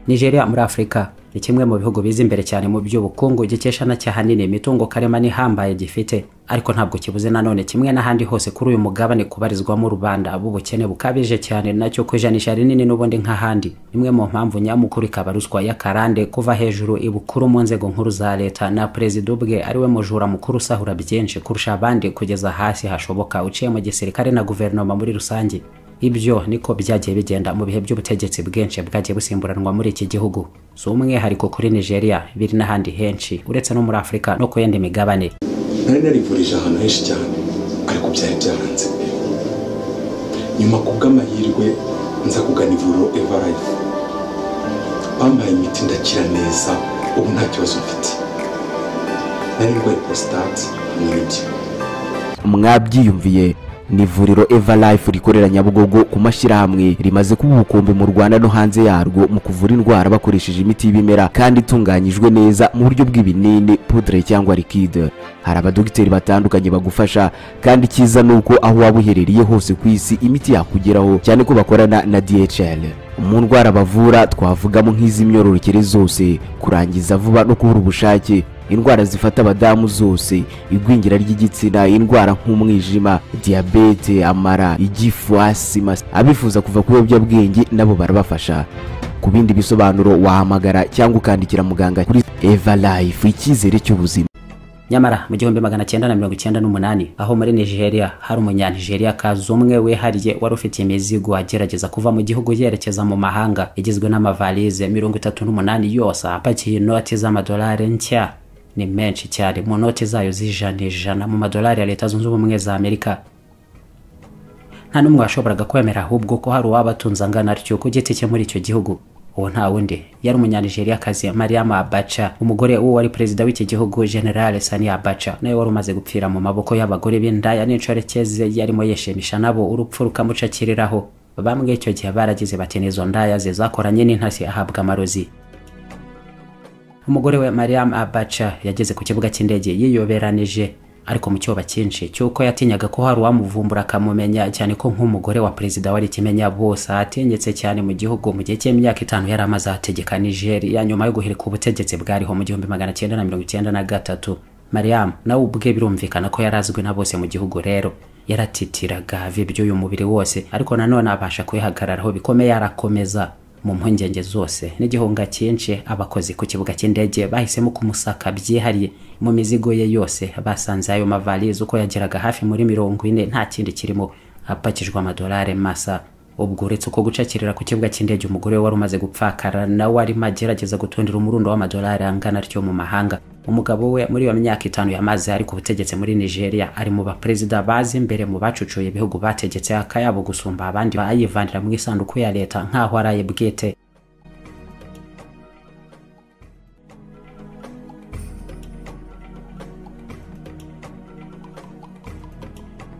nigeria muri afurika ni kimwe mu bihugu biza imbere cyane mu by'ubukungu gikesha na cyahanini imitungo karemano ihambaye gifite ariko ntabwo kibuze nanone kimwe n'ahandi hose kuri uyu mugabane kubarizwamo rubanda b'ubukene bukabije cyane nacyo ku ijanisha rinini n'ubundi nk'ahandi imwe mu mpamvu nyamukuru ikaba ruswa y'akarande kuva hejuru ibukuru mu nzego nkuru za leta na perezida ubwe ariwe mujura mukuru usahura byinshi kurusha abandi kugeza hasi hashoboka uciye mu gisirikare na guverinoma muri rusange ibyo niko byagiye bigenda mu bihe by'ubutegetsi bwinshi bwagiye busimburanwa muri iki gihugu si umwihariko kuri nigeria biri n'ahandi henshi uretse no muri afurika no ku yindi migabane nari narivurije ahantu henshi cyane ariko byari byaranze nyuma ku bw'amahirwe nza kugana ivuriro evarayi bampaye imiti ndakira neza ubu nta kibazo mfite nari ndwaye prostate hamwe n'impyiko mwabyiyumviye ni ivuriro eva life rikorera nyabugogo ku mashyirahamwe rimaze kuba ubukombe mu rwanda no hanze yarwo mu kuvura indwara bakoresheje imiti y'ibimera kandi itunganyijwe neza mu buryo bw'ibinini pudre cyangwa likide hari abadogiteri batandukanye bagufasha kandi icyiza ni uko aho waba uherereye hose ku isi imiti yakugeraho cyane ko bakorana na dhl mu ndwara bavura twavugamo nk'iz'imyororokere zose kurangiza vuba no kubura ubushake indwara zifata abadamu zose igwingira ry'igitsina indwara nk'umwijima diyabete amara igifu asima abifuza kuva ku biyobyabwenge nabo barabafasha ku bindi bisobanuro wahamagara cyangwa ukandikira muganga kuri eva life icyizere cy'ubuzima nyamara mu gihumbi magana cyenda na mirongo icyenda n'umunani aho muri nigeria hari umunyanigeriya kazi umwe wihariye wari ufite imizigo agerageza kuva mu gihugu yerekeza mu mahanga igizwe n'amavalize mirongo itatu n'umunani yose apakiye inoti z'amadolari nshya ni menshi cyane mu noti zayo z'ijana ijana mu madolari ya leta zunze ubumwe za amerika nta n'umwe washoboraga kwemera ahubwo ko hari uwaba atunze angana atyo ku giti cye muri icyo gihugu uwo nta wundi yari umunyanigeriakazi mariam abaca umugore w'uwo wari perezida w'iki gihugu generale sani abaca nawe wari umaze gupfira mu maboko y'abagore b'indaya n'incorekeze yarimo yishimisha nabo urupfu rukamucakiriraho bamwe icyo gihe baragize bati n'izo ndaya ze zakoranye n'intasi ahabwa amarozi umugore we mariam abaca yageze ku kibuga cy'indege yiyoberanije ariko mu cyoba cyinshi cy'uko yatinyaga ko hari uwamuvumbura akamumenya cyane ko nk'umugore wa perezida wari ikimenya bose atinyitse cyane mu gihugu mu gihe cy'imyaka itanu yari amaze ategeka nigeria nyuma yo guhirika ubutegetsi bwariho mu gihumbi magana cyenda na mirongo icyenda na gatatu mariam nawe ubwe birumvikana ko yari azwi na bose mu gihugu rero yaratitiraga by'uyu mubiri wose ariko nanone abasha kwihagararaho bikomeye arakomeza mu mpungenge zose n'igihunga cyinshi abakozi ku kibuga cy'indege bahisemo kumusaka byihariye mu mizigo ye yose basanze ayo mavalize uko yageraga hafi muri mirongo ine nta kindi kirimo apakijwe amadolari masa ubwo uretse uko gucakirira ku kibuga cy'indege umugore wari umaze gupfakara nawe arimo agerageza gutundira umurundo w'amadolari angana atyo mu mahanga umugabo we muri iyo myaka itanu yamaze ari ku butegetsi muri nigeria ari mu baperezida bazi imbere mu bacucuye ibihugu bategetse akayabo gusumba abandi bayivanira mu isanduku ya leta nk'aho ari aye bwite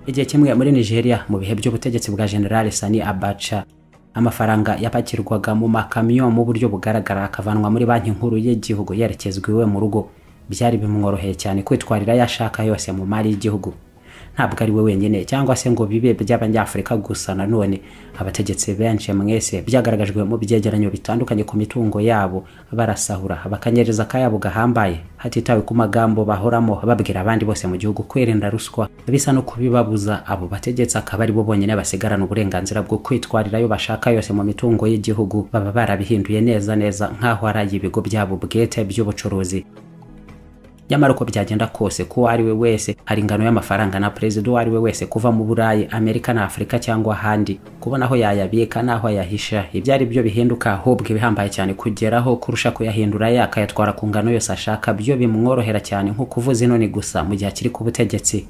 igihe kimwe muri nigeria mu bihe by'ubutegetsi bwa generale sani abaca amafaranga yapakirwaga mu makamyo mu buryo bugaragara akavanwa muri banki nkuru y'igihugu yerekezwa iwe mu rugo byari bimworoheye cyane kwitwarira ayo ashaka yose mu mari y'igihugu ntabwo ari we wenyine cyangwa se ngo bibe by'abanyafurika gusa nanone abategetsi benshi mwese byagaragajwe mu byegeranyo bitandukanye ku mitungo yabo barasahura bakanyereza akayabo gahambaye hatitawe ku magambo bahoramo babwira abandi bose mu gihugu kwirinda ruswa bisa no kubibabuza abo bategetsi akaba ari bo bonyine basigarana uburenganzira bwo kwitwarira ayo bashaka yose mu mitungo y'igihugu baba barabihinduye neza neza nk'aho ari ay'ibigo byabo bwite by'ubucuruzi nyamara uko byagenda kose ko uwo ari we wese hari ingano y'amafaranga na perezida uwo ari we wese kuva mu burayi amerika na afurika cyangwa ahandi kubona aho yayabika n'aho ayahisha ibyo ari byo bihinduka ahubwo ibihambaye cyane kugeraho kurusha kuyahindura ye akayatwara ku ngano yose ashaka byo bimworohera cyane nko kuvuza inoni gusa mu gihe akiri ku butegetsi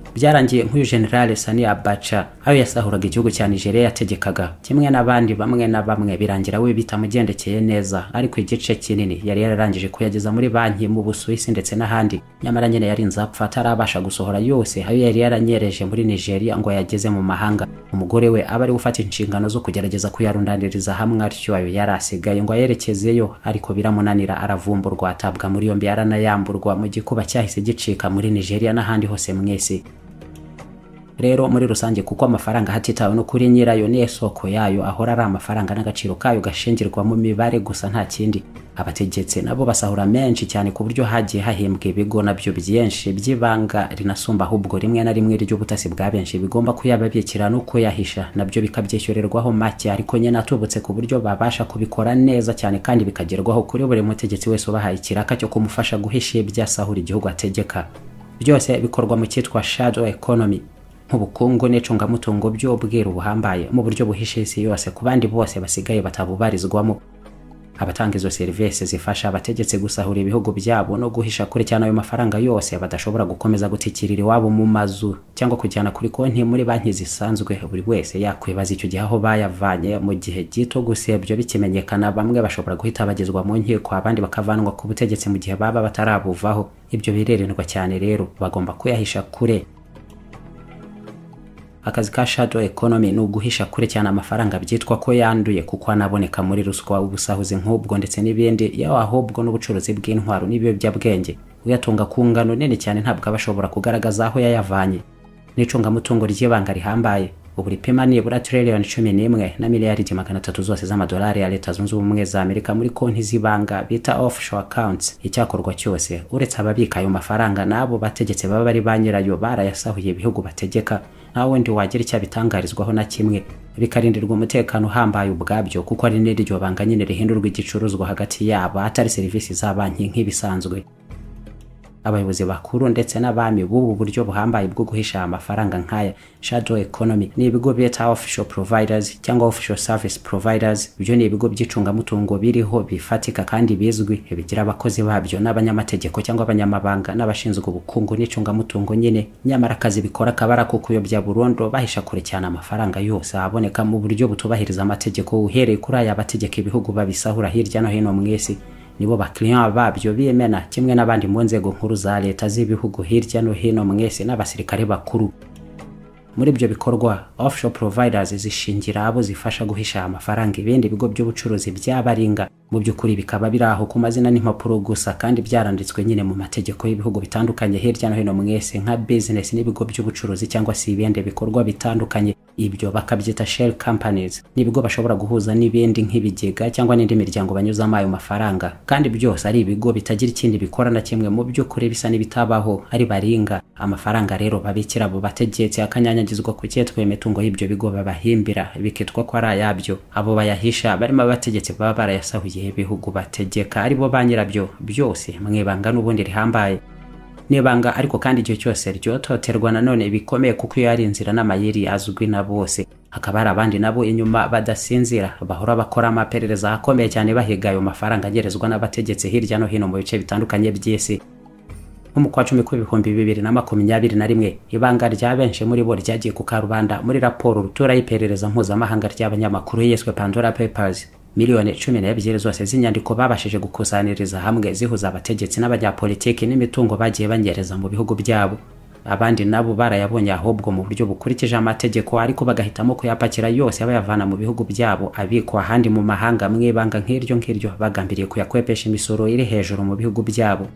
byarangiye nk'uyu generale sani abaca ayo yasahuraga igihugu cya nigeria yategekaga kimwe n'abandi bamwe na bamwe birangira we bitamugendekeye neza ariko igice kinini yari yararangije kuyageza muri banki mu busuwisi ndetse n'ahandi nyamara nyine yari inzapfa atarabasha gusohora yose ayo yari yaranyereje muri nigeria ngo yageze mu mahanga umugore we aba ari gufata inshingano zo kugerageza kuyarundaniriza hamwe atyo ayo yari asigaye ngo ayerekezeyo ariko biramunanira aravumburwa atabwa muri yombi aranayamburwa mu gikuba cyahise gicika muri nigeria n'ahandi hose mwese rero muri rusange kuko amafaranga hatitawe no kuri nyirayo niyo soko yayo ahora ari amafaranga n'agaciro kayo gashingirirwa mu mibare gusa nta kindi abategetse nabo basahura menshi cyane ku buryo hagiye hahembwa ibigo nabyo byinshi by'ibanga rinasumba ahubwo rimwe na rimwe ry'ubutasi bwa benshi bigomba kuyababikira no kuyahisha nabyo bikabyishyurirwaho make ariko nyine atubutse ku buryo babasha kubikora neza cyane kandi bikagerwaho kuri buri mutegetsi wese ubahaye ikiraka cyo kumufasha guhisha ibyasahura igihugu ategeka byose bikorwa mu cyitwa shadow economy nk'ubukungu n'icungamutungo by'ubwiru buhambaye mu buryo buhishe isi yose ku bandi bose basigaye batabubarizwamo abatanga izo serivisi zifasha abategetsi gusahura ibihugu byabo no guhisha kure cyane ayo mafaranga yose badashobora gukomeza gutikirira iwabo mu mazu cyangwa kujyana kuri konti muri banki zisanzwe buri wese yakwibaza icyo gihe aho bayavanye mu gihe gito gusa ibyo bikimenyekana bamwe bashobora guhita bagezwa mu nkiko abandi bakavanwa ku butegetsi mu gihe baba batarabuvaho ibyo birerendwa cyane rero bagomba kuyahisha kure akazi ka shadow economy ni uguhisha kure cyane amafaranga byitwa ko yanduye kuko anaboneka muri ruswa ubusahuzi nk'ubwo ndetse n'ibindi yawe ahubwo n'ubucuruzi bw'intwaro n'ibiyobyabwenge uyatunga ku ngano nini cyane ntabwo aba ashobora kugaragaza aho yayavanye n'icungamutungo ry'ibanga rihambaye ubu ripima nibura tiriyoni cumi n'imwe na miliyaridi magana atatu zose z'amadolari ya leta zunze ubumwe za amerika muri konti z'ibanga bita offshore accounts icyakorwa cyose uretse ababika ayo mafaranga n'abo bategetse baba bari ba nyirayo barayasahuye ibihugu bategeka nta wundi wagira icyo abitangarizwaho na kimwe bikarindirwa umutekano uhambaye ubwabyo kuko ari n'iryo banga nyine rihindurwa igicuruzwa hagati yabo atari serivisi za banki nk'ibisanzwe abayobozi bakuru ndetse n'abami b'ubu buryo buhambaye bwo guhisha amafaranga nk'aya shadow economy ni ibigo bita official providers cyangwa official service providers byo ni ibigo by'icungamutungo biriho bifatika kandi bizwi bigira abakozi babyo n'abanyamategeko cyangwa abanyamabanga n'abashinzwe ubukungu n'icungamutungo nyine nyamara akazi bikora kabara ko kuyobya burundu bahisha kure cyane amafaranga yose aboneka mu buryo butubahiriza amategeko uhereye kuri aya bategeka ibihugu babisahura hirya no hino mu isi nibo bakiriya babyo bimena kimwe n'abandi mu nzego nkuru za leta z'ibihugu hirya no hino mwese n'abasirikare bakuru muri ibyo bikorwa offshore providers zishingira abo zifasha guhisha amafaranga ibindi bigo by'ubucuruzi by'abaringa mu by'ukuri bikaba biri aho ku mazina n'impapuro gusa kandi byaranditswe nyine mu mategeko y'ibihugu bitandukanye hirya no hino mwese nka business n'ibigo by'ubucuruzi cyangwa se ibindi bikorwa bitandukanye ibyo bakabyita shell companies n'ibigo bashobora guhuza n'ibindi nk'ibigega cyangwa n'indi miryango banyuzamo ayo mafaranga kandi byose ari ibigo bitagira ikindi bikora na kimwe mu by'ukuri bisa n'ibitabaho ari baringa amafaranga rero babikira abo bategetse akanyanyagizwa ku cyetwa imitungo y'ibyo bigo babahimbira bikitwa ko ari ayabyo abo bayahisha barimo abategetsi baba barayasahuye ibihugu bategeka aribo ba nyirabyo byose mwibanga n'ubundi rihambaye nibanga ariko kandi igihe cyose ryototerwa nanone bikomeye kuko iyo ari inzira n'amayeri azwi na bose hakaba hari abandi nabo inyuma badasinzira bahora bakora amaperereza akomeye cyane bahiga ayo mafaranga agerezwa n'abategetsi hirya no hino mu bice bitandukanye by'isi nko mu kwa cumi kw'ibihumbi bibiri na makumyabiri na rimwe ibanga rya benshi muri bo ryagiye ku karubanda muri raporo rutura y'iperereza mpuzamahanga ry'abanyamakuru yiswe pandora papers miliyoni cumi n'ebyiri zose z'inyandiko babashije gukusaniriza hamwe zihuza abategetsi n'abanyapolitiki n'imitungo bagiye banyereza mu bihugu byabo abandi nabo barayabonye ahubwo mu buryo bukurikije amategeko ariko bagahitamo kuyapakira yose bayavana mu bihugu byabo abikwa ahandi mu mahanga mwibanga nk'iryo ngiryo bagambiriye kuyakwepesha imisoro iri hejuru mu bihugu byabo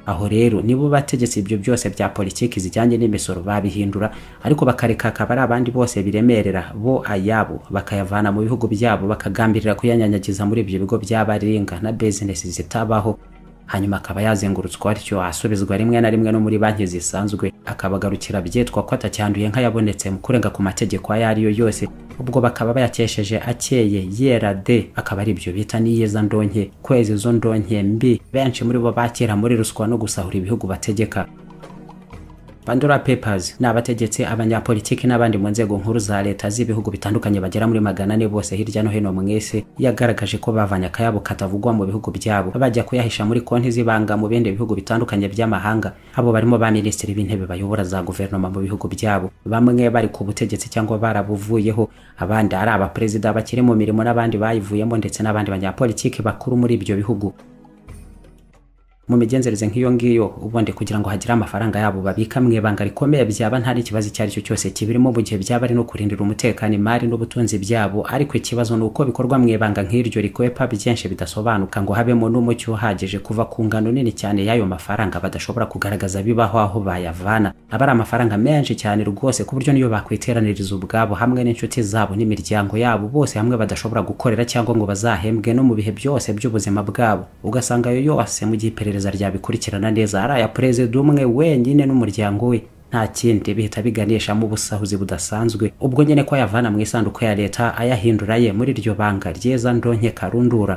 aho rero nibo bategetse ibyo byose bya politiki zijyanye n'imisoro babihindura ariko bakareka akaba ari abandi bose biremerera bo ayabo bakayavana mu bihugu byabo bakagambirira kuyanyanyagiza muri ibyo bigo by'abaringa na bizinesi zitabaho hanyuma akaba yazengurutswa atyo asubizwa rimwe na rimwe no muri banki zisanzwe akabagarukira byitwa ko atacyanduye nk'ayabonetse mu kurenga ku mategeko ayo ariyo yose ubwo bakaba bayakesheje akeye yera de akaba ari ibyo bita n'iyeza ndonke kwezi zo ndonke mbi benshi muri bo bakera muri ruswa no gusahura ibihugu bategeka Pandora Papers ni abategetsi abanyapolitiki n'abandi mu nzego nkuru za leta z'ibihugu bitandukanye bagera muri magana ane bose hirya no hino mu isi yagaragaje ko bavanye akayabo katavugwa mu bihugu byabo bajya kuyahisha muri konti z'ibanga mu bindi bihugu bitandukanye by'amahanga abo barimo ba minisitiri b'intebe bayobora za guverinoma mu bihugu byabo bamwe bari ku butegetsi cyangwa barabuvuyeho abandi ari abaperezida bakiri mu mirimo n'abandi bayivuyemo ndetse n'abandi banyapolitiki bakuru muri ibyo bihugu mu migenzereze nk'iyo ngiyo ubundi kugira ngo hagire amafaranga yabo babika mu ibanga rikomeye byaba nta n'ikibazo icyo ari cyo cyose kibirimo mu gihe byaba ari no kurindira umutekano imari n'ubutunzi byabo ariko ikibazo ni uko bikorwa mu ibanga nk'iryo rikwepa byinshi bidasobanuka ngo habemo n'umucyo uhagije kuva ku ngano nini cyane y'ayo mafaranga badashobora kugaragaza bibaho aho bayavana aba ari amafaranga menshi cyane rwose ku buryo niyo bakwiteraniriza ubwabo hamwe n'inshuti zabo n'imiryango yabo bose hamwe badashobora gukorera cyangwa ngo bazahembwe no mu bihe byose by'ubuzima bwabo ugasanga ayo yose mu gihe iperereza ryabikurikirana neza ari aya perezida umwe wenyine n'umuryango we nta kindi bihita biganishamo ubusahuzi budasanzwe ubwo nyine ko ayavana mu isanduku ya leta ayahindura ye muri iryo banga ryiza ndonke karundura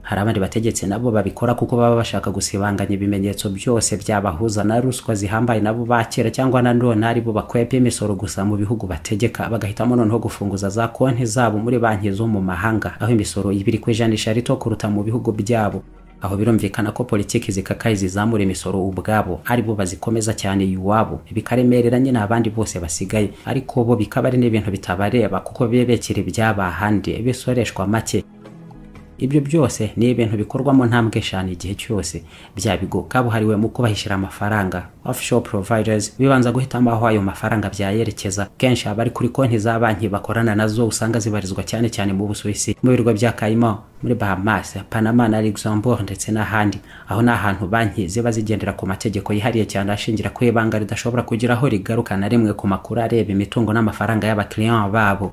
hari abandi bategetsi nabo babikora kuko baba bashaka gusibanganya ibimenyetso byose byabahuza na ruswa zihambaye nabo bakera cyangwa nanone ari bo bakwepa imisoro gusa mu bihugu bategeka bagahitamo noneho gufunguza za konti zabo muri banki zo mu mahanga aho imisoro ibiri ku ijanisha rito kuruta mu bihugu byabo aho birumvikana ko politiki zikakaye zizamura imisoro ubwabo ari bo bazikomeza cyane iwabo bikaremerera nyine abandi bose basigaye ariko bo bikaba ari n'ibintu bitabareba kuko bebekera ibyabahandi bisoreshwa make ibyo byose ni ibintu bikorwamo ntambwe eshanu igihe cyose bya bigo kabuhariwe mu kubahishira amafaranga offshore providers bibanza guhitamo aho ayo mafaranga byayerekeza kenshi aba ari kuri konti za banki bakorana nazo usanga zibarizwa cyane cyane mu busuwisi mu birwa bya cayman muri bahamas panama na luxembourg ndetse n'ahandi aho ni ahantu banki ziba zigendera ku mategeko yihariye cyane ashingira ku ibanga ridashobora kugira aho rigaruka na rimwe ku makuru areba imitungo n'amafaranga y'abakiriya babo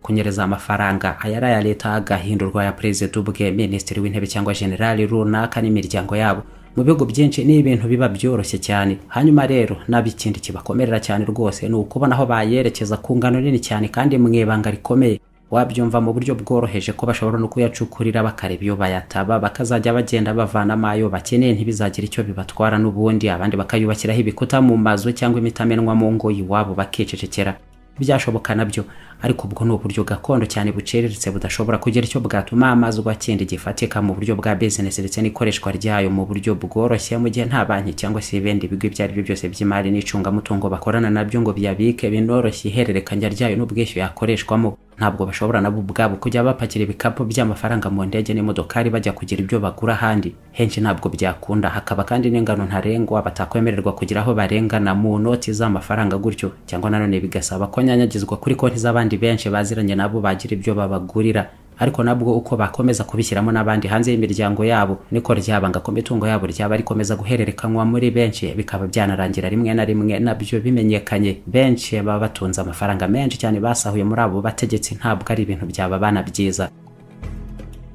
kunyereza amafaranga ayari aya leta agahindurwa aya perezida ubwe minisitiri w'intebe cyangwa generali runaka n'imiryango yabo mu bihugu byinshi ni ibintu biba byoroshye cyane hanyuma rero naba ikindi kibakomerera cyane rwose ni ukubona aho bayerekeza ku ngano nini cyane kandi mu ibanga rikomeye wabyumva mu buryo bworoheje ko bashobora no kuyacukurira bakareba iyo bayataba bakazajya bagenda bavanamo ayo bakeneye ntibizagire icyo bibatwara n'ubundi abandi bakayubakiraho ibikuta mu mazu cyangwa imitamenwa mu ngo iwabo bakicecekera byashoboka nabyo ariko ubwo ni uburyo gakondo cyane buciriritse budashobora kugira icyo bwatuma amazi ugakindi gifatika mu buryo bwa bizinesi ndetse n'ikoreshwa ryayo mu buryo bworoshye mu gihe nta banki cyangwa se ibindi bigo ibyo ari byo byose by'imari n'icungamutungo bakorana nabyo ngo biyabike binoroshye ihererekanya ryayo n'ubwishyu yakoreshwamo ntabwo bashobora nabo ubwabo kujya bapakira ibikapu by'amafaranga mu ndege n'imodokari bajya kugira ibyo bagura ahandi henshi ntabwo byakunda hakaba kandi n'ingano ntarengwa batakwemererwa kugira aho barengana mu noti z'amafaranga gutyo cyangwa nanone bigasaba ko nyanyagizwa kuri konti z'abandi benshi baziranye nabo bagira ibyo babagurira ariko nabwo uko bakomeza kubishyiramo n'abandi hanze y'imiryango yabo niko ryabanga ko imitungo yabo ryaba rikomeza guhererekanywa muri benshi bikaba byanarangira rimwe na rimwe nabyo bimenyekanye benshi baba batunze amafaranga menshi cyane basahuye muri abo bategetsi ntabwo ari ibintu byababana byiza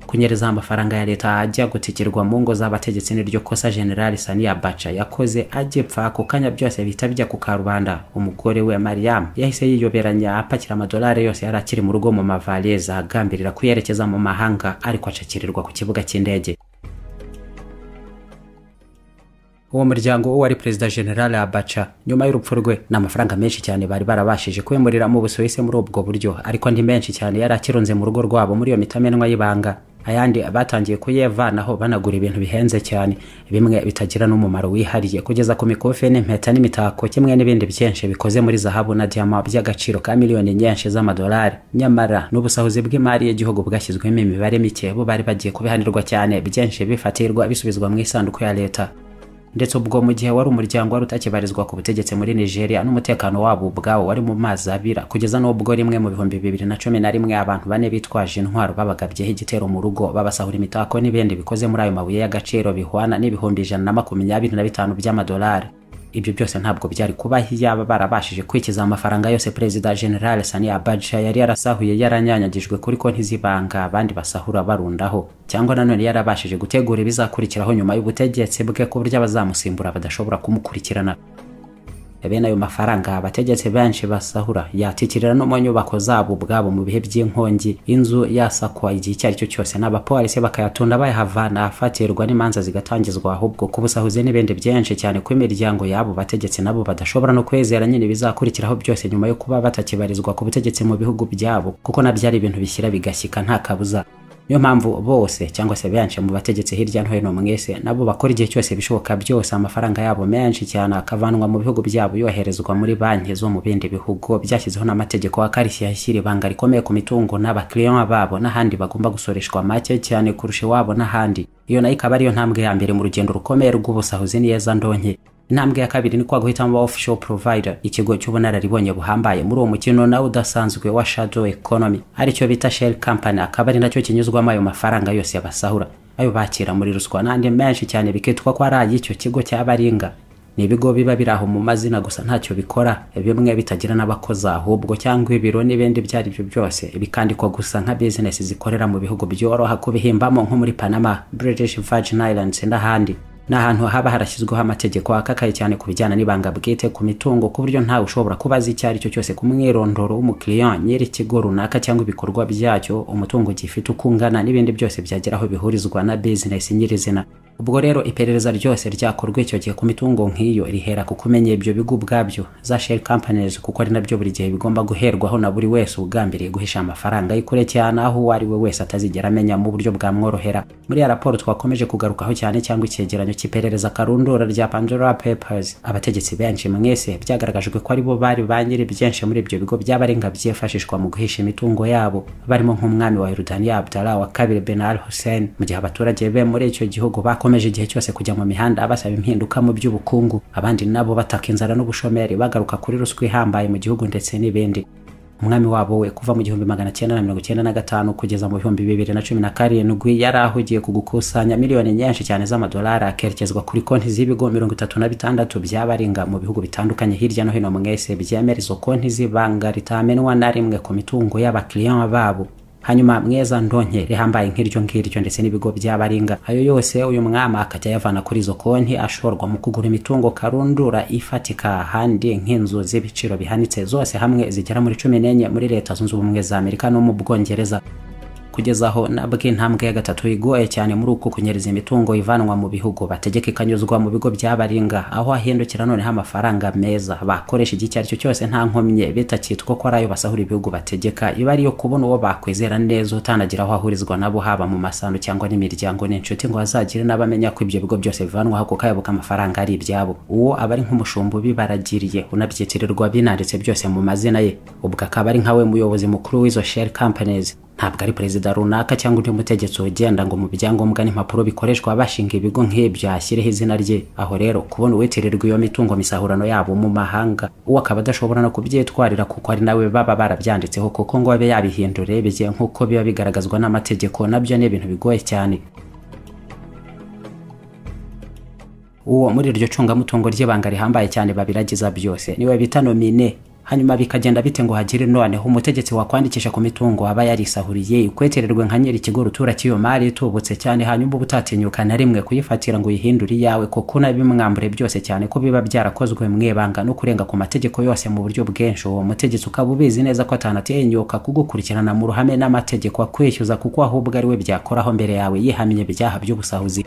kunyereza amafaranga ya leta ajya gutikirwa mu ngo z'abategetsi n'iryo kosa generali saniya baca yakoze agipfa ako kanya byose bihita bijya ku karubanda umugore we mariam yahise yiyoberanya apakira amadolari yose yari akiri mu rugo mu mavaleza agambirira kuyerekeza mu mahanga ariko acakirirwa ku kibuga cy'indege uwo muryango uwo ari perezida general abaca nyuma y'urupfu rwe ni amafaranga menshi cyane bari barabashije kwimurira mu busuwisi muri ubwo buryo ariko ndi menshi cyane yari akirunze mu rugo rwabo muri iyo mitamenwa y'ibanga ayandi batangiye kuyevanaho banagura ibintu bihenze cyane bimwe bitagira n'umumaro wihariye kugeza ku mikufi n'impeta n'imitako kimwe n'ibindi byinshi bikoze muri zahabu na diyama by'agaciro ka miliyoni nyinshi z'amadolari nyamara n'ubusahuzi bw'imari y'igihugu bwashyizwemo imibare mike bo bari bagiye kubihanirwa cyane byinshi bifatirwa bisubizwa mu isanduku ya leta ndetse ubwo mu gihe wari umuryango wari utakibarizwa ku butegetsi muri nigeria n'umutekano wabo ubwawo wari mu mazi abira kugeza n'ubwo rimwe mu bihumbi bibiri na cumi na rimwe abantu bane bitwaje intwaro babagabyeho igitero mu rugo babasahura imitako n'ibindi bikoze muri ayo mabuye y'agaciro bihwana n'ibihumbi ijana na makumyabiri na bitanu by'amadolari ibyo byose ntabwo byari kuba yaba barabashije kwikiza amafaranga yose perezida general sani abaja yari yarasahuye yaranyanyagijwe kuri konti z'ibanga abandi basahura barundaho cyangwa nanone yarabashije gutegura ibizakurikiraho nyuma y'ubutegetsi bwe ku buryo abazamusimbura badashobora kumukurikirana bene ayo mafaranga abategetsi benshi basahura yatikirira no mu nyubako zabo ubwabo mu bihe by'inkongi inzu yasakwa igihe icyo ari cyo cyose n'abapolisi bakayatunda bayahavana afatirwa n'imanza zigatangizwa ahubwo kubusahuze n'ibindi byinshi cyane ko imiryango y'abo bategetsi nabo badashobora no kwizera nyine bizakurikiraho byose nyuma yo kuba batakibarizwa ku butegetsi mu bihugu byabo kuko nabyo ari ibintu bishyira bigashyika nta kabuza niyo mpamvu bose cyangwa se benshi mu bategetsi hirya no hino mwese nabo bakora igihe cyose bishoboka byose amafaranga yabo menshi cyane akavanwa mu bihugu byabo yoherezwa muri banki zo mu bindi bihugu byashyizeho n'amategeko akarishye yashyira ibanga rikomeye ku mitungo n'abakiriya babo n'ahandi bagomba gusoreshwa make cyane kurusha iwabo n'ahandi iyo nayo ikaba ariyo ntambwe ya mbere mu rugendo rukomeye rw'ubusahuzi neza ndonke intambwe ya kabiri ni kwa guhitamo ba official provider ikigo cy'ubunararibonye buhambaye muri uwo mukino nawe udasanzwe wa shadow economy aricyo bita shell company akaba ari nacyo kinyuzwamo ayo mafaranga yose yabasahura ayo bakira muri ruswa n'andi menshi cyane bikitwa ko ari ay'icyo kigo cy'abaringa ni ibigo biba biri aho mu mazina gusa ntacyo bikora bimwe bitagira n'abakozi ahubwo cyangwa ibiro n'ibindi ibyo ari byo byose bikandikwa gusa nka bizinesi zikorera mu bihugu byoroha kubihimbamo nko muri panama british virgin islands n'ahandi ni ahantu haba harashyizweho amategeko akakaye cyane ku bijyana n'ibanga bwite ku mitungo ku buryo ntawe ushobora kuba azi icyo ari cyo cyose ku mwirondoro w'umukiriya nyiri ikigo runaka cyangwa ibikorwa byacyo umutungo gifite uko ungana n'ibindi byose byagera aho bihurizwa na bizinesi nyirizina ubwo rero iperereza ryose ryakorwa icyo gihe ku mitungo nk'iyo rihera ku kumenya ibyo bigo ubwabyo za shell companies kuko ari nabyo buri gihe bigomba guherwaho na buri wese ugambiriye guhisha amafaranga ye kure cyane aho uwo ari we wese atazigera amenya mu buryo bwamworohera muri ya raporo twakomeje kugarukaho cyane cyangwa icyegeranyo cy'iperereza karundura rya pandora papers abategetsi benshi mwese byagaragajwe ko aribo bari ba nyiri byinshi muri ibyo bigo by'abarenga byifashishwa mu guhisha imitungo yabo barimo nk'umwami wa yorudaniya abdala wa kabiri ben al hussein mu gihe abaturage be muri icyo gihugu bakomeje igihe cyose kujya mu mihanda basaba impinduka mu by'ubukungu abandi nabo bataka inzara n'ubushomeri bagaruka kuri ruswa ihambaye mu gihugu ndetse n'ibindi umwami wabo we kuva mu gihumbi magana cyenda na mirongo cyenda na gatanu kugeza mu bihumbi bibiri na cumi na karindwi yari ahugiye ku gukusanya miliyoni nyinshi cyane z'amadolari akerekezwa kuri konti z'ibigo mirongo itatu na bitandatu by'abaringa mu bihugu bitandukanye hirya no hino mwese byemera izo konti z'ibanga ritamenwa na rimwe ku mitungo y'abakiriya babo hanyuma mweza ndonke rihambaye nk'iryo ngiryo ndetse n'ibigo by'abaringa ayo yose uyu mwami akajya yavana kuri izo konti ashorwa mu kugura imitungo karundura ifatika ahandi nk'inzu z'ibiciro bihanitse zose hamwe zigera muri cumi n'enye muri leta zunze ubumwe za amerika no mu bwongereza kugeza aho nabwo intambwe ya gatatu igoye cyane muri uku kunyereza imitungo ivanwa mu bihugu bategeka ikanyuzwa mu bigo by'abaringa aho ahindukira noneho amafaranga meza bakoresha igihe icyo ari cyo cyose nta nkomyi bitakitwa ko ari ayo basahura ibihugu bategeka iba ariyo kubona uwo bakwizera neza utanagira aho ahurizwa nabo haba mu masano cyangwa n'imiryango n'inshuti ngo hazagire n'abamenya ko ibyo bigo byose bivanwaho kuko ayo amafaranga ari ibyabo uwo aba ari nk'umushumba ubibaragiriye unabyitirirwa binanditse byose mu mazina ye ubwo akaba ari nkawe muyobozi mukuru w'izo shell companies ntabwo ari perezida runaka cyangwa undi mutegetsi ugenda ngo mu byangombwa n'impapuro bikoreshwa bashinga ibigo nk'ibyo ashyireho izina rye aho rero kubona uwitirirwa iyo mitungo misahurano yabo mu mahanga uwo akaba adashobora no kubyitwarira kuko ari nawe baba barabyanditseho kuko ngo abe yabihindura bigiye nk'uko biba bigaragazwa n'amategeko nabyo ni ibintu bigoye cyane uwo muri iryo cungamutungo ry'ibanga rihambaye cyane babiragiza byose niwe bita nomine hanyuma bikagenda bite ngo hagire noneho umutegetsi wakwandikisha ku mitungo aba yarisahuriye ikwetererwe nka nyiri ikigo rutura cy'iyo mari itubutse cyane hanyuma uba utatinyuka na rimwe kuyifatira ngo uyihindure iyawe kuko unabimwambure byose cyane ko biba byarakozwe mu ibanga no kurenga ku mategeko yose mu buryo bwinshi uwo mutegetsi ukaba ubizi neza ko atanatinyuka kugukurikirana mu ruhame n'amategeko akwishyuza kuko ahubwo ari we byakoraho mbere yawe yihamye ibyaha by'ubusahuzi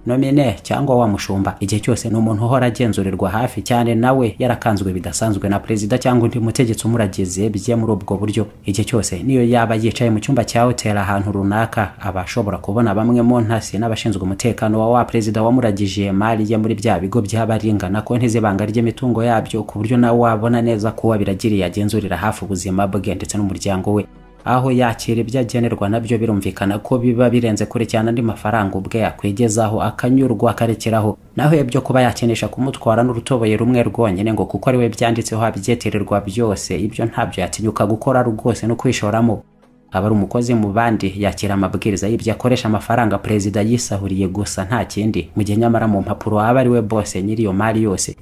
nomine cyangwa wa mushumba igihe cyose ni umuntu uhora agenzurerwa hafi cyane nawe yarakanzwe bidasanzwe na perezida cyangwa undi mutegetsi umuragize bye muri ubwo buryo igihe cyose niyo yaba yicaye mu cyumba cya hoteli ahantu runaka aba ashobora kubona bamwe mu ntasi n'abashinzwe umutekano wa wa perezida wamuragije mari ye muri bya bigo by'abaringa na konti z'ibanga ry'imitungo yabyo ku buryo nawe wabona neza ko uwabiragiriye agenzurira hafi ubuzima bwe ndetse n'umuryango we aho yakira ibyo agenerwa nabyo birumvikana ko biba birenze kure cyane andi mafaranga ubwe yakwigezaho akanyurwa akarekeraho naho ibyo kuba yakenesha kumutwara n'urutoboye rumwe rwonyine ngo kuko ariwe byanditseho abyitirirwa byose ibyo ntabyo yatinyuka gukora rwose no kwishoramo aba ari umukozi mu bandi yakira amabwiriza y'ibyo akoresha amafaranga perezida yisahuriye gusa nta kindi mu gihe nyamara mu mpapuro aba ariwe bose nyiri iyo mari yose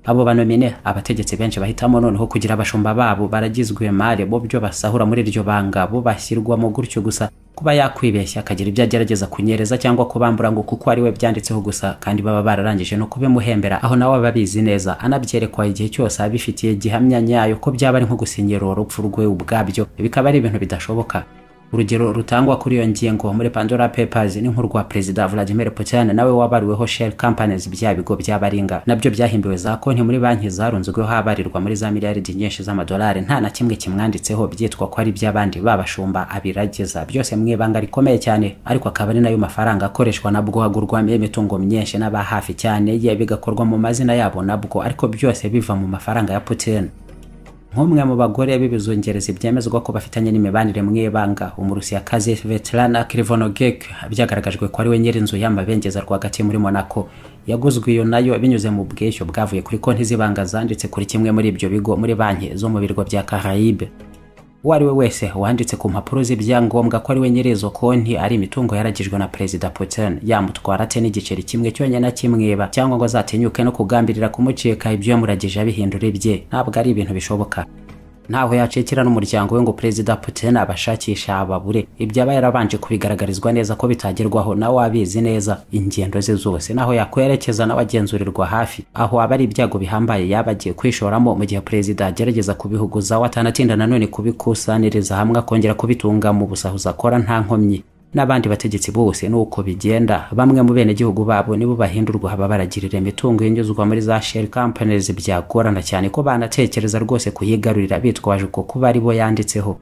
abo banomine abategetsi benshi bahitamo noneho kugira abashumba babo baragizwe mare bo byo basahura muri iryo banga bo bashyirwamo gutyo gusa kuba yakwibeshya akagira ibyo agerageza kunyereza cyangwa kubambura ngo kuko ari we byanditseho gusa kandi baba bararangije no kubimuhembera aho nawe aba abizi neza anabyerekwa igihe cyose abifitiye gihamya nyayo ko byaba ari nko gusinyira urupfu rwe ubwabyo bikaba ari ibintu bidashoboka urugero rutangwa kuri iyo ngingo muri pandora papers ni nk'urwa perezida vladimir putin nawe wabariweho shell companies bya bigo by'abaringa nabyo byahimbiwe za konti muri banki zarunzweho abarirwa muri za miliyaridi nyinshi z'amadolari nta na kimwe kimwanditseho byitwa ko ari iby'abandi babashumba abiragiza byose mu ibanga rikomeye cyane ariko akaba ari nayo mafaranga akoreshwa nabwo hagurwamo imitungo myinshi n'aba hafi cyane ye bigakorwa mu mazina yabo nabwo ariko byose biva mu mafaranga ya putin nk'umwe mu bagore b'ibizungerezi byemezwa ko bafitanye n'imibanire mu ibanga umurusiyakazi veterana krivonogek byagaragajwe ko ari we nyir'inzu y'amabengeza rwagati muri monaco yaguzwe iyo nayo binyuze mu bwishyu bwavuye kuri konti z'ibanga zanditse kuri kimwe muri ibyo bigo muri banki zo mu birwa bya carayibe uwo ari we wese wanditse ku mpapuro z'ibyangombwa ko ari we nyir'izo konti ari imitungo yaragijwe na perezida putin yamutwara ate n'igiceri kimwe cyonyine akimwiba cyangwa ngo azatinyuke no kugambirira kumucika ibyo yamuragije abihindura ibye ntabwo ari ibintu bishoboka ntaho yacikira n'umuryango we ngo perezida putin abashakisha ababure ibyo aba yarabanje kubigaragarizwa neza ko bitagerwaho nawe abizi neza ingendo ze zose naho yakwerekeza nawe agenzurirwa hafi aho aba ari ibyago bihambaye yaba agiye kwishoramo mu gihe perezida agerageza kubihuguza we atanatinda nanone kubikusaniriza hamwe akongera kubitunga mu busahuzi akora nta nkomyi n'abandi bategetsi bose ni uko bigenda bamwe mu benegihugu babo nibo bahindurwa haba baragirira imitungo yinyuzwa muri za shell companies byagorana cyane ko banatekereza rwose kuyigarurira bitwaje uko kuba ari bo yanditseho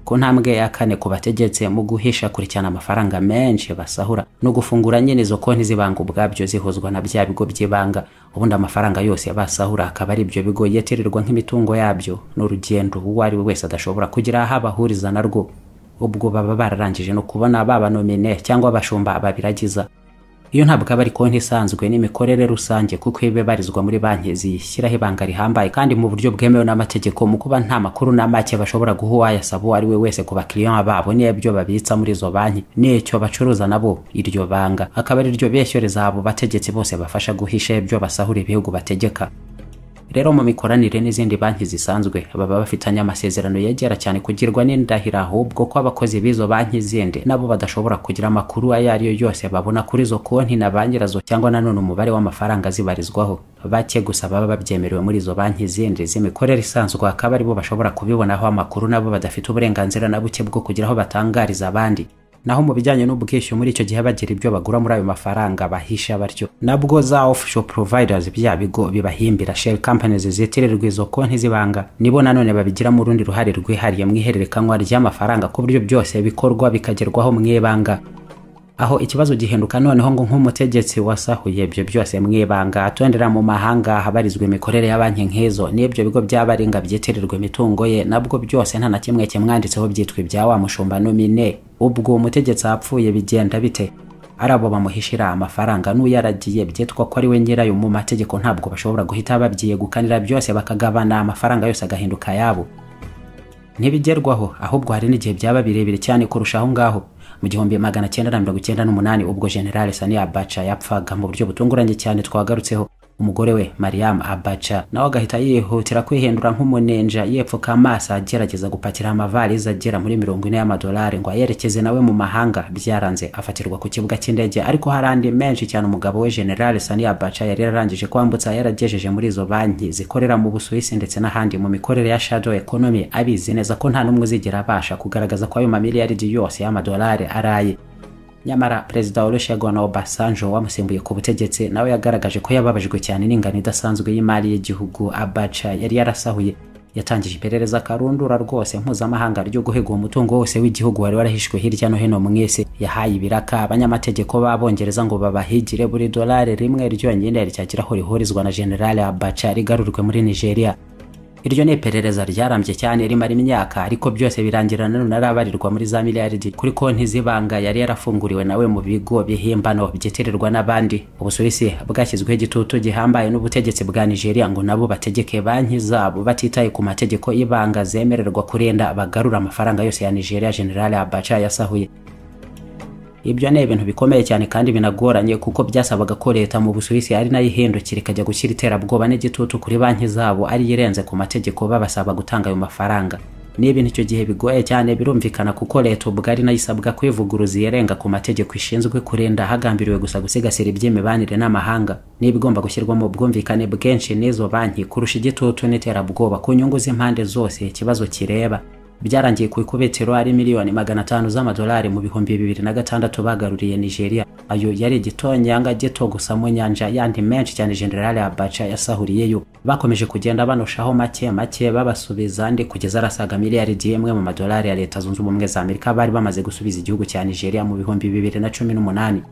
ku ntambwe ya kane ku bategetse mu guhisha kurikirana amafaranga menshi basahura no gufungura nyine izo konti z'ibanga ubwabyo zihuzwa na bya bigo by'ibanga ubundi amafaranga yose basahura akaba ari ibyo bigo yetererwa nk'imitungo yabyo ni urugendo uwo ari we wese adashobora kugira aho abahuriza narwo ubwo baba bararangije no kubona babanomine cyangwa abashumba babiragiza iyo ntabwo aba ari konti isanzwe n'imikorere rusange kuko iba ibarizwa muri banki ziyishyiraho ibanga rihambaye kandi mu buryo bwemewe n'amategeko mu kuba nta makuru na make bashobora guha uwayasaba uwo ari we wese ku bakiriya babo n'ibyo babitsa muri izo banki n'icyo bacuruza nabo iryo banga akaba ari ryo beshyereza abo bategetsi bose bafasha guhisha ibyo basahura ibihugu bategeka rero mu mikoranire n'izindi banki zisanzwe baba bafitanye amasezerano yegera cyane kugirwa n'indahiro ahubwo ko abakozi b'izo banki zindi nabo badashobora kugira amakuru ayo ari yo yose babona kuri izo konti na ba nyirazo cyangwa nanone umubare w'amafaranga zibarizwaho bake gusa baba babyemerewe muri izo banki zindi z'imikorere isanzwe akaba aribo bashobora kubibonaho amakuru nabo badafite uburenganzira na buke bwo kugira aho batangariza abandi naho mu bijyanye n'ubwishyu muri icyo gihe bagira ibyo bagura muri ayo mafaranga bahisha batyo nabwo za official providers bya bigo bibahimbira shell companies zitirirwa izo konti z'ibanga nibo nanone babigiramo urundi ruhare rwihariye mu ihererekanwa ry'amafaranga ku buryo byose bikorwa bikagerwaho mu ibanga aho ikibazo gihinduka noneho ngo nk'umutegetsi wasahuye ibyo byose mu ibanga atondera mu mahanga habarizwa imikorere ya banki nk'izo n'ibyo bigo by'abaringa byitirirwa imitungo ye nabwo byose nta na kimwe kimwanditseho byitwa ibya wa mushumba nomine ubwo umutegetsi apfuye bigenda bite ari abo bamuhishira amafaranga n'uyaragiye byitwa ko ari we nyirayo mu mategeko ntabwo bashobora guhita babyiyegukanira byose bakagabana amafaranga yose agahinduka ayabo ntibigerwaho ahubwo hari n'igihe byaba birebire cyane kurusha aho ngaho mu gihumbi magana cyenda na mirongo icyenda n'umunani ubwo generale sani abaca yapfaga mu buryo butunguranye cyane twagarutseho umugore we mariam abaca nawe agahita yihutira kwihindura nk'umunenja yepfuka amaso agerageza gupakira amavalize agera muri mirongo ine y'amadolari ngo ayerekeze nawe mu mahanga byaranze afatirwa ku kibuga cy'indege ariko hari andi menshi cyane umugabo we generale sani abaca yari yararangije kwambutsa yaragejeje muri izo banki zikorera mu busuwisi ndetse n'ahandi mu mikorere ya shadow economy abizi neza ko nta n'umwe uzigera abasha kugaragaza ko ayo mamiliyaridi yose y'amadolari araye nyamara perezida olushegona obasanjo wamusimbuye ku butegetsi nawe yagaragaje ko yababajwe cyane n'ingano idasanzwe y'imari y'igihugu abaca yari yarasahuye yatangije iperereza karundura rwose mpuzamahanga ryo guhega umutungo wose w'igihugu wari warahishwe hirya no hino mu isi yahaye ibiraka abanyamategeko b'abongereza ngo babahigire buri dolari rimwe ryonyine ryagiraho rihurizwa na generale abaca rigarurwe muri nigeria iryo ni iperereza ryarambye cyane rimara imyaka ariko byose birangira nanone arabarirwa muri za miliyaridi kuri konti z'ibanga yari yarafunguriwe nawe mu bigo bihimbano byitirirwa n'abandi ubusuwisi bwashyizweho igitutu gihambaye n'ubutegetsi bwa nigeria ngo nabo bategeke banki zabo batitaye ku mategeko y'ibanga zemererwa kurenda bagarura amafaranga yose ya nigeria generale abaca yasahuye ibyo ni ibintu bikomeye cyane kandi binagoranye kuko byasabaga ko leta mu busuwisi ari nayo ihindukira ikajya gushyira iterabwoba n'igitutu kuri banki zabo ari irenze ku mategeko babasaba gutanga ayo mafaranga ni ibintu icyo gihe bigoye cyane birumvikana kuko leta ubwo ari nayo isabwa kwivuguruza irenga ku mategeko ishinzwe kurinda hagambiriwe gusa gusigasira iby'imibanire n'amahanga niba igomba gushyirwamo ubwumvikane bwinshi n'izo banki kurusha igitutu n'iterabwoba ku nyungu z'impande zose ikibazo kireba byarangiye ku ikubitiro ari miliyoni magana atanu z'amadolari mu bihumbi bibiri na gatandatu bagaruriye nigeria ayo yari igitonyanga gito gusa mu nyanja yandi menshi cyane generale abaca yasahuriyeyo bakomeje kugenda banoshaho make make babasubiza andi kugeza arasaga miliyari imwe mu madolari ya leta zunze ubumwe za amerika bari bamaze gusubiza igihugu cya nigeria mu bihumbi bibiri na cumi n'umunani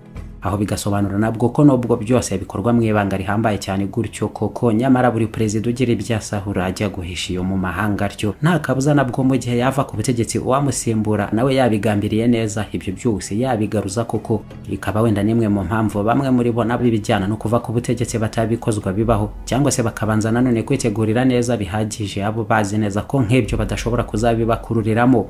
aho bigasobanura nabwo ko nubwo byose bikorwa mu ibanga rihambaye cyane gutyo koko nyamara buri perezida ugira ibyo asahura ajya guhisha iyo mu mahanga atyo nta kabuza nabwo mu gihe yava ku butegetsi uwamusimbura nawe yabigambiriye neza ibyo byose yabigaruza koko ikaba wenda n'imwe mu mpamvu bamwe muri bo nabo ibijyana no kuva ku butegetsi batabikozwa bibaho cyangwa se bakabanza nanone kwitegurira neza bihagije abo bazi neza ko nk'ibyo badashobora kuzabibakururiramo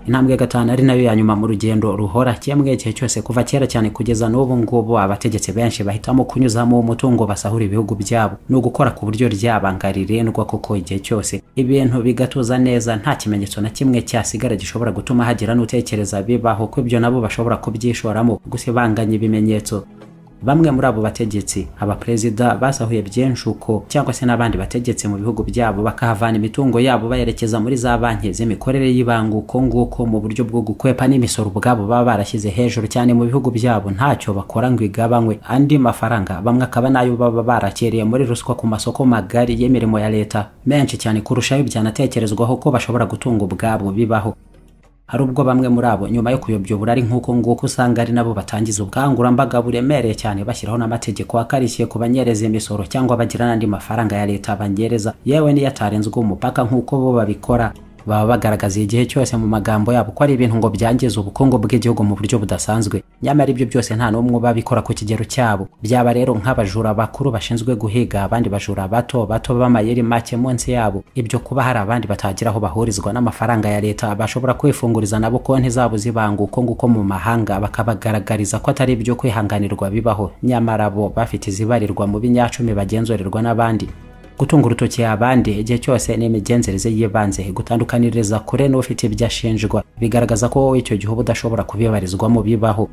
intambwe gatanu ari nayo ya nyuma mu rugendo ruhora kimwe igihe cyose kuva kera cyane kugeza n'ubu ngubu abategetsi benshi bahitamo kunyuzamo umutungo basahura ibihugu byabo ni ugukora ku buryo ryabanga ririndwa kuko igihe cyose ibintu bigatuza neza nta kimenyetso na kimwe cyasigara gishobora gutuma hagira n'utekereza bibaho ko ibyo nabo bashobora kubyishoramo gusa ibanganya ibimenyetso bamwe muri abo bategetsi abaperezida basahuye byinshi uko cyangwa se n'abandi bategetsi mu bihugu byabo bakahavana imitungo yabo bayerekeza muri za banki z'imikorere y'ibanga uko nguko mu buryo bwo gukwepa n'imisoro ubwabo baba barashyize hejuru cyane mu bihugu byabo ntacyo bakora ngo igabanywe andi mafaranga bamwe akaba n'ayo baba barakereye muri ruswa ku masoko magari y'imirimo ya leta menshi cyane kurushaho ibyanatekerezwaho ko bashobora gutunga ubwabo bibaho hari ubwo bamwe muri abo nyuma yo kuyobya uburari nk'uko nguko usanga ari nabo batangiza ubukangurambaga buremereye cyane bashyiraho n'amategeko akarishye ku banyereza imisoro cyangwa bagira n'andi mafaranga ya leta banyereza yewe niyo atarenzweho umupaka nk'uko bo babikora baba bagaragaza igihe cyose mu magambo yabo ko ari ibintu ngo byangiza ubukungu bw'igihugu mu buryo budasanzwe nyamara ibyo byose nta n'umwe babikora ku kigero cyabo byaba rero nk'abajura bakuru bashinzwe guhiga abandi bajura bato bato b'amayeri make munsi yabo ibyo kuba hari abandi batagira aho bahurizwa n'amafaranga ya leta bashobora kwifunguriza nabo konti zabo zibanga uko nguko mu mahanga bakabagaragariza ko atari ibyo kwihanganirwa bibaho nyamara bo bafite izibarirwa mu binyacumi bagenzurerwa n'abandi gutunga urutoki abandi igihe cyose ni imigenzereze y'ibanze gutandukaniriza kure n'ufite ibyo ashinjwa bigaragaza ko wowe icyo gihe uba udashobora kubibarizwamo bibaho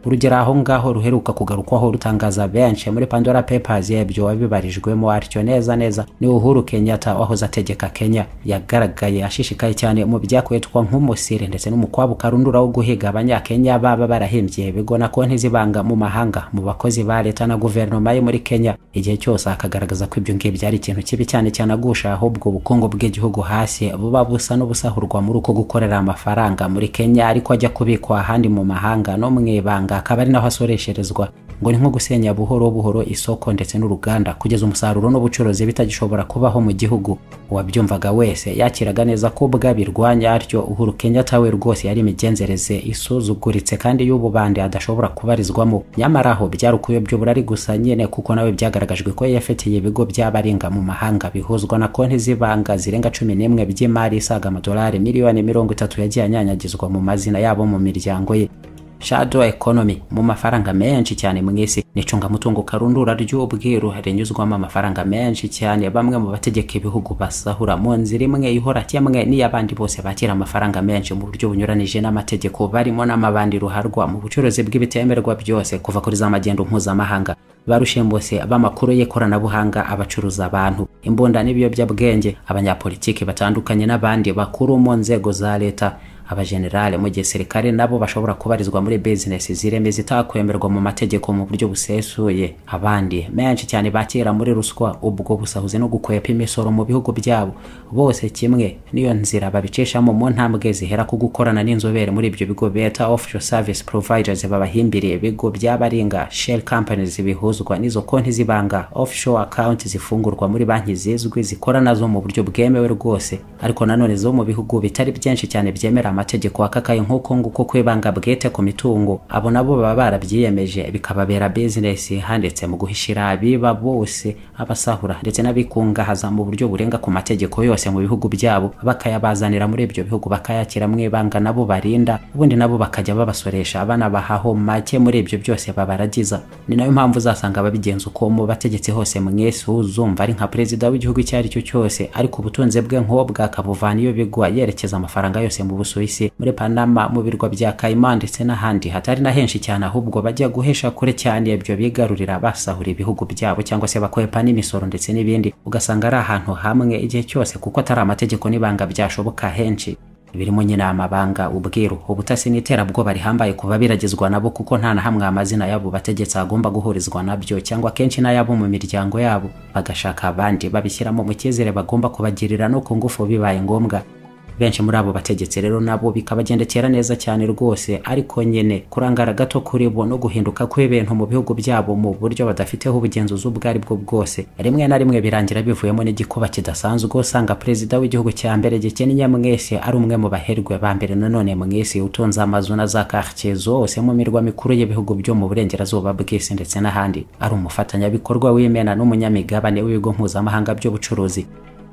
urugero aho ngaho ruheruka kugarukwaho rutangaza benshi muri pandora papers yabyo wabibarijwemo atyo neza neza ni uhuru kenyatta wahoze ategeka kenya yagaragaye ashishikaye cyane mu byakwitwa nk'umusire ndetse n'umukwabu karundura wo guhiga abanyakenya baba barahimbye ibigo na konti zibanga mu mahanga mu bakozi ba leta na guverinoma yo muri kenya igihe cyose akagaragaza ko ibyo ngibyo ari ikintu kibi cyane cyane agusha ahubwo ubukungu bw'igihugu hasi buba busa n'ubusahurwa muri uko gukorera amafaranga muri kenya ariko ajya kubikwa ahandi mu mahanga no mu ibanga akaba ari naho asoresherezwa ngo ni nko gusenya buhoro buhoro isoko ndetse n'uruganda kugeza umusaruro n'ubucuruzi bitagishobora kubaho mu gihugu uwabyumvaga wese yakiraga neza ko bwabirwanya atyo uhuru kenyatta we rwose yari imigenzereze isuzuguritse kandi y'ububande adashobora kubarizwamo nyamara aho byari ukuyobya uburari gusa nyine kuko nawe byagaragajwe ko yafitiye ibigo by'abarenga mu mahanga bihuzwa na konti z'ibanga zirenga cumi n'imwe by'imari isaga amadolari miliyoni mirongo itatu yagiye anyanyagizwa mu mazina yabo mu miryango ye shadow economy mu mafaranga menshi cyane mu isi nicungamutungo karundura ry'ubwiru rinyuzwamo amafaranga menshi cyane bamwe mu bategeka ibihugu basahura mu nzira imwe ihora kimwe n'iy'abandi bose bakira amafaranga menshi mu buryo bunyuranije n'amategeko barimo n'amabandi ruharwa mu bucuruzi bw'ibitemerwa byose kuva kuri za magendo mpuzamahanga barushembose b'amakuru y'ikoranabuhanga abacuruza abantu imbunda n'ibiyobyabwenge abanyapolitiki batandukanye n'abandi bakuru mu nzego za leta abajenerale mu gisirikare nabo bashobora kubarizwa muri bizinesi zireme zitakwemerwa mu mategeko mu buryo busesuye abandi menshi cyane bakira muri ruswa ubwo busahuzi no gukwepa imisoro mu bihugu byabo bose kimwe niyo nzira babicishamo mu ntambwe zihera ku gukorana n'inzobere muri ibyo bigo beta offshore service providers babahimbiriye ibigo by'abaringa shell companies bihuzwa n'izo konti zibanga offshore account zifungurwa muri banki zizwi zikora nazo mu buryo bwemewe rwose ariko nanone zo mu bihugu bitari byinshi cyane byemera amategeko akakaye nk'uko nguko kwibanga bwite ku mitungo abo nabo baba barabyiyemeje bikababera bizinesi handitse mu guhishira abiba bose abasahura ndetse n'abikungahaza mu buryo burenga ku mategeko yose mu bihugu byabo bakayabazanira muri ibyo bihugu bakayakira mu ibanga nabo barinda ubundi nabo bakajya babasoresha banabahaho make muri ibyo byose babaragiza ni nayo mpamvu uzasanga ababigenza uko mu bategetsi hose mwese uzumva ari nka perezida w'igihugu icyo ari cyo cyose ariko ubutunzi bwe nk'ubwo akabuvana iyo bigwa yerekeza amafaranga yose mu busuye isi muri panama mu birwa bya kayima ndetse n'ahandi hatari na henshi cyane ahubwo bajya guhesha kure cyane ibyo bigarurira basahura ibihugu byabo cyangwa se bakwepa n'imisoro ndetse n'ibindi ugasanga ari ahantu hamwe igihe cyose kuko atari amategeko n'ibanga byashoboka henshi birimo nyine amabanga ubwiru ubutasi n'iterabwoba rihambaye kuba biragizwa nabo kuko nta na hamwe amazina y'abo bategetsi agomba guhurizwa nabyo cyangwa kenshi n'ay'abo mu miryango yabo bagashaka abandi babishyiramo mu cyizere bagomba kubagirira no ku ngufu bibaye ngombwa benshi muri abo bategetsi rero nabo bikabagendekera neza cyane rwose ariko nyine kurangara gato kuri bo no guhinduka kw'ibintu mu bihugu byabo mu buryo badafiteho ubugenzuzi ubwo ari bwo bwose rimwe na rimwe birangira bivuyemo n'igikuba kidasanzwe usanga perezida w'igihugu cya mbere gikennye mwese ari umwe mu baherwe ba mbere nanone mwese utunze amazu na za quartier zose mu mirwa mikuru y'ibihugu byo mu burengerazuba bw'isi ndetse n'ahandi ari umufatanyabikorwa w'imena n'umunyamigabane w'ibigo mpuzamahanga by'ubucuruzi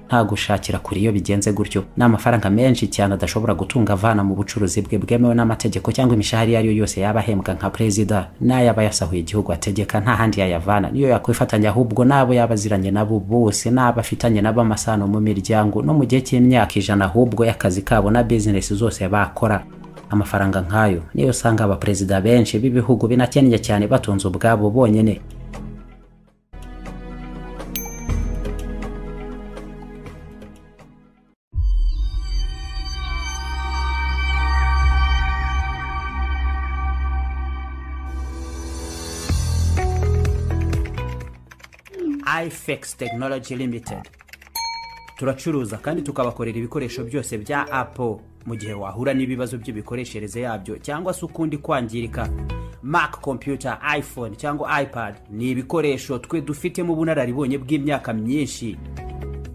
nta gushakira kure iyo bigenze gutyo ni amafaranga menshi cyane adashobora gutunga avana mu bucuruzi bwe bwemewe n'amategeko cyangwa imishahara iyo ari yo yose yaba ahembwa nka perezida n'ayaba yasahuye igihugu ategeka nta handi yayavana niyo yakwifatanya ahubwo n'abo yaba aziranye nabo bose n'abo afitanye nabo amasano mu miryango no mu gihe cy'imyaka ijana ahubwo y'akazi kabo na bizinesi zose bakora amafaranga nk'ayo niyo usanga abaperezida benshi b'ibihugu binakennye cyane batunze ubwabo bonyine ifex technology limited turacuruza kandi tukabakorera ibikoresho byose bya apple mu gihe wahura n'ibibazo by'imikoreshereze yabyo cyangwa se ukundi kwangirika mac computer iphone cyangwa ipad ni ibikoresho twe dufitemo ubunararibonye bw'imyaka myinshi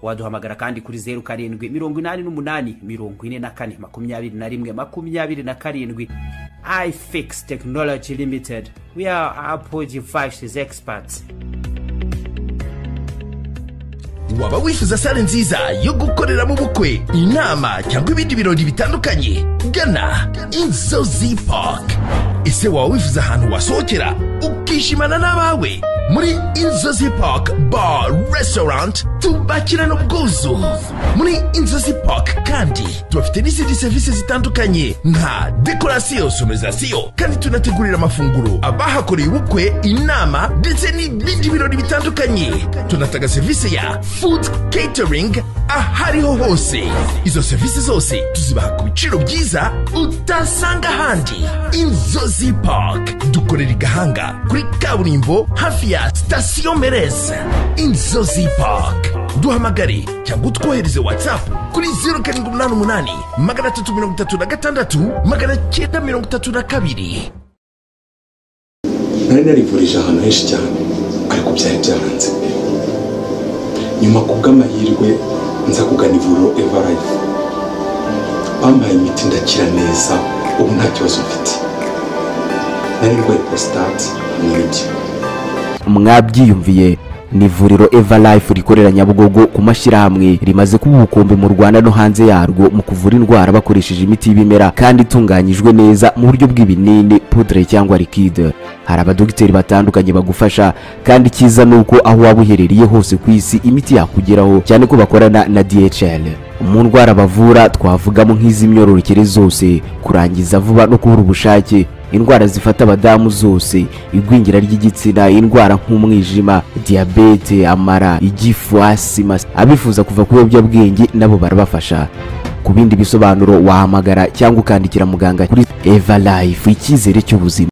waduhamagara kandi kuri zeru karindwi mirongo inani n'umunani mirongo ine na kane makumyabiri na rimwe makumyabiri na karindwi ifix technology limited we are apple devices experts waba wifuza sale nziza yo gukoreramo ubukwe inama cyangwa ibindi birori bitandukanye gana inzozi park ese waba wifuza ahantu wasohokera ukishimana n'abawe muri inzozi park bar restaurant tubakirana ubwuzu muri inzozi park kandi tubafite n'izindi serivisi zitandukanye nka dekorasiyo sonorizasiyo kandi tunategurira amafunguro abahakoreye ubukwe inama ndetse n'ibindi birori bitandukanye tunatanga serivisi ya food catering ahariho hose izo serivisi zose tuzibaha ku biciro byiza utasanga ahandi inzozi park dukorera i gahanga kuri kaburimbo hafi ya sitasiyo mereza inzozi park duhamagare cyangwa utwohereze whatsapp kuri zeru karindwi umunani umunani magana atatu mirongo itatu na gatandatu magana cyenda mirongo itatu na kabiri nari narivurije ahantu henshi cyane ariko byari byaranze pe nyuma ku bw'amahirwe nza kugana ivuriro evarayifu bampaye imiti ndakira neza ubu nta kibazo mfite nari ndwaye porositate n'ibyo mwabyiyumviye ni ivuriro eva life rikorera nyabugogo ku mashyirahamwe rimaze kuba ubukombe mu rwanda no hanze yarwo mu kuvura indwara bakoresheje imiti y'ibimera kandi itunganyijwe neza mu buryo bw'ibinini pudre cyangwa likide hari abadogiteri batandukanye bagufasha kandi icyiza ni uko aho waba uherereye hose ku isi imiti yakugeraho cyane ko bakorana na dhl mu ndwara bavura twavugamo nk'iz'imyororokere zose kurangiza vuba no kubura ubushake indwara zifata abadamu zose igwingira ry'igitsina indwara nk'umwijima diyabete amara igifu asima abifuza kuva ku biyobyabwenge nabo barabafasha ku bindi bisobanuro wahamagara cyangwa ukandikira muganga kuri eva life icyizere cy'ubuzima